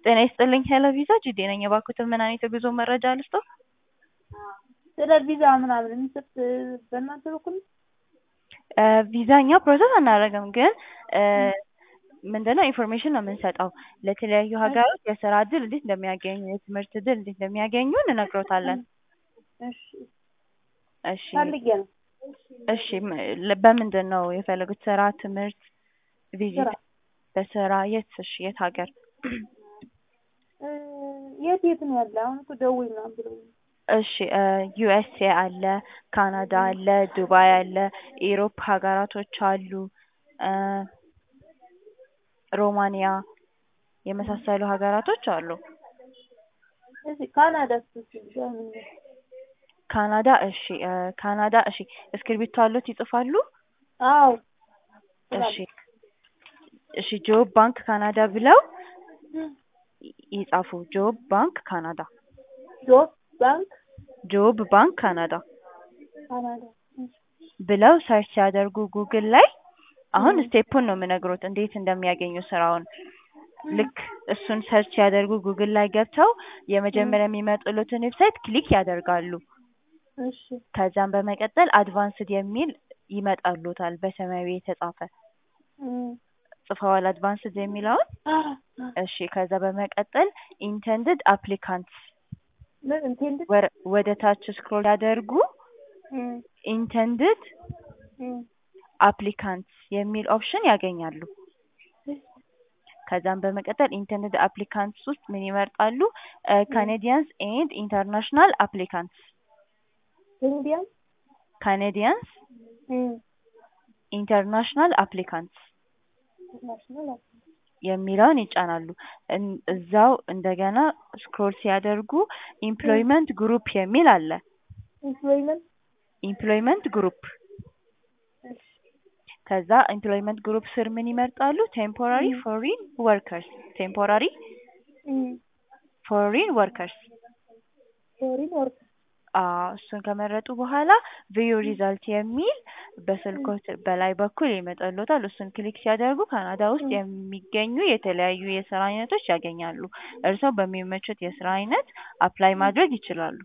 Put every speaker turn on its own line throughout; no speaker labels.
ጤና ይስጥልኝ ሄሎ ቪዛ ጅዴ ነኝ። እባክዎትን ምን አይነት የጉዞ መረጃ ልስጥዎ?
ስለ ቪዛ ምናምን የሚሰጥ በእናንተ በኩል ነው?
ቪዛ እኛ ፕሮሰስ አናደርግም፣ ግን ምንድነው ኢንፎርሜሽን ነው የምንሰጠው። ለተለያዩ ሀገሮች የስራ እድል እንዴት እንደሚያገኙ፣ የትምህርት እድል እንዴት እንደሚያገኙ እንነግሮታለን።
እሺ
እሺ
ፈልጌ ነው።
እሺ ም- በምንድን ነው የፈለጉት? ስራ፣ ትምህርት፣ ቪዚት?
ስራ
በስራ የት? እሺ የት ሀገር?
እ የት የት ነው ያለ? አሁን እኮ ደውይ ምናምን ብለውኝ ነው።
እሺ ዩኤስኤ አለ፣ ካናዳ አለ፣ ዱባይ አለ፣ ኢሮፕ ሀገራቶች አሉ፣ እ ሮማኒያ የመሳሰሉ ሀገራቶች አሉ።
እሺ ካናዳ ስትል በምን ነው?
ካናዳ እሺ እ ካናዳ እሺ እስክሪብቶ አሉት ይጽፋሉ?
አዎ
እሺ እሺ ጆብ ባንክ ካናዳ ብለው ይጻፉ። ጆብ ባንክ ካናዳ
ጆብ ባንክ
ጆብ ባንክ ካናዳ
ካናዳ እሺ
ብለው ሰርች ሲያደርጉ ጉግል ላይ አሁን
ም።
ስቴፑን ነው የምነግሮት እንዴት እንደሚያገኙ ስራውን። ልክ እሱን ሰርች ሲያደርጉ ጉግል ላይ ገብተው የመጀመሪያ የሚመጡለትን ዌብሳይት ክሊክ ያደርጋሉ።
እሺ
ከዛም በመቀጠል አድቫንስድ የሚል ይመጣሉታል በሰማያዊ የተጻፈ
እም።
ጽፈዋል አድቫንስድ የሚለውን
አ
እሺ ከዛ በመቀጠል ኢንተንድድ አፕሊካንትስ
ምን ኢንቴንድ
ወደ ታች ስክሮል ያደርጉ
እም
ኢንተንድድ
እም
አፕሊካንትስ የሚል ኦፕሽን ያገኛሉ። ከዛም በመቀጠል ኢንተንድድ አፕሊካንትስ ውስጥ ምን ይመርጣሉ? ካኔዲያንስ ኤንድ ኢንተርናሽናል አፕሊካንትስ
ኢንዲያን
ካኔዲያንስ
እም
ኢንተርናሽናል አፕሊካንትስ
ኢንተርናሽናል
የሚለውን ይጫናሉ። እን- እዛው እንደገና ስክሮል ሲያደርጉ ኢምፕሎይመንት ግሩፕ የሚል አለ።
ኢምፕሎይመንት
ኢምፕሎይመንት ግሩፕ
እሺ
ከዛ ኢምፕሎይመንት ግሩፕ ስር ምን ይመርጣሉ? ቴምፖራሪ ፎሪን ወርከርስ ቴምፖራሪ
እም
ፎሪን ወርከርስ
ፎሪን ወርክ
አዎ እሱን ከመረጡ በኋላ ቪዩ ሪዛልት የሚል በስልኮት በላይ በኩል ይመጣልዎታል። እሱን ክሊክ ሲያደርጉ ካናዳ ውስጥ የሚገኙ የተለያዩ የስራ አይነቶች ያገኛሉ። እርስዎ በሚመቹት የስራ አይነት አፕላይ ማድረግ ይችላሉ።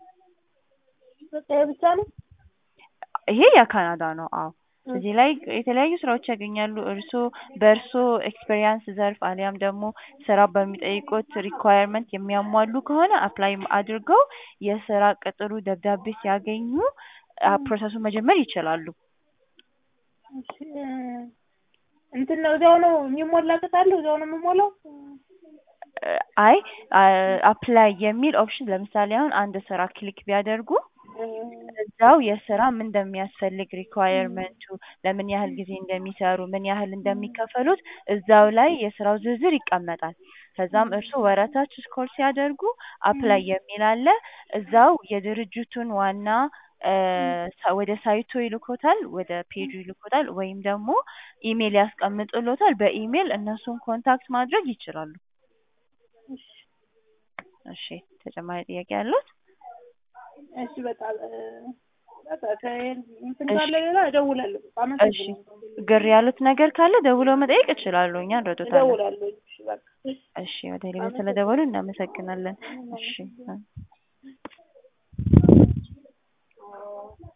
በቃ ይሄ ብቻ ነው?
ይሄ የካናዳ ነው። አዎ እዚህ ላይ የተለያዩ ስራዎች ያገኛሉ። እርስዎ በእርስዎ ኤክስፔሪያንስ ዘርፍ አሊያም ደግሞ ስራው በሚጠይቁት ሪኳየርመንት የሚያሟሉ ከሆነ አፕላይ አድርገው የስራ ቅጥሩ ደብዳቤ ሲያገኙ አ- ፕሮሰሱን መጀመር ይችላሉ።
እሺ እ እንትን ነው እዛው ነው የሚሞላ ቅጥ አለው እዛው ነው የምሞላው?
እ አይ አ- አፕላይ የሚል ኦፕሽን ለምሳሌ አሁን አንድ ስራ ክሊክ ቢያደርጉ እዛው የስራ ምን እንደሚያስፈልግ ሪኳየርመንቱ ለምን ያህል ጊዜ እንደሚሰሩ ምን ያህል እንደሚከፈሉት እዛው ላይ የስራው ዝርዝር ይቀመጣል። ከዛም እርስዎ ወረታች ስክሮል ሲያደርጉ አፕላይ የሚል አለ። እዛው የድርጅቱን ዋና እ ሳ- ወደ ሳይቱ ይልኮታል፣ ወደ ፔጁ ይልኮታል ወይም ደግሞ ኢሜል ያስቀምጡልዎታል። በኢሜል እነሱን ኮንታክት ማድረግ ይችላሉ።
እሺ
እሺ ተጨማሪ ጥያቄ አለዎት?
እሺ በቃ እ በቃ ከ- እንትን
እሺ።
ካለ ሌላ እደውላለሁ።
እሺ
አመሰግናለሁ።
ግር ያሉት ነገር ካለ ደውለው መጠየቅ ይችላሉ። እኛ እንረዶታለን።
እደውላለሁ። እሺ በቃ
እሺ ወደ ቴሌቪዥን ስለደወሉ እናመሰግናለን። እሺ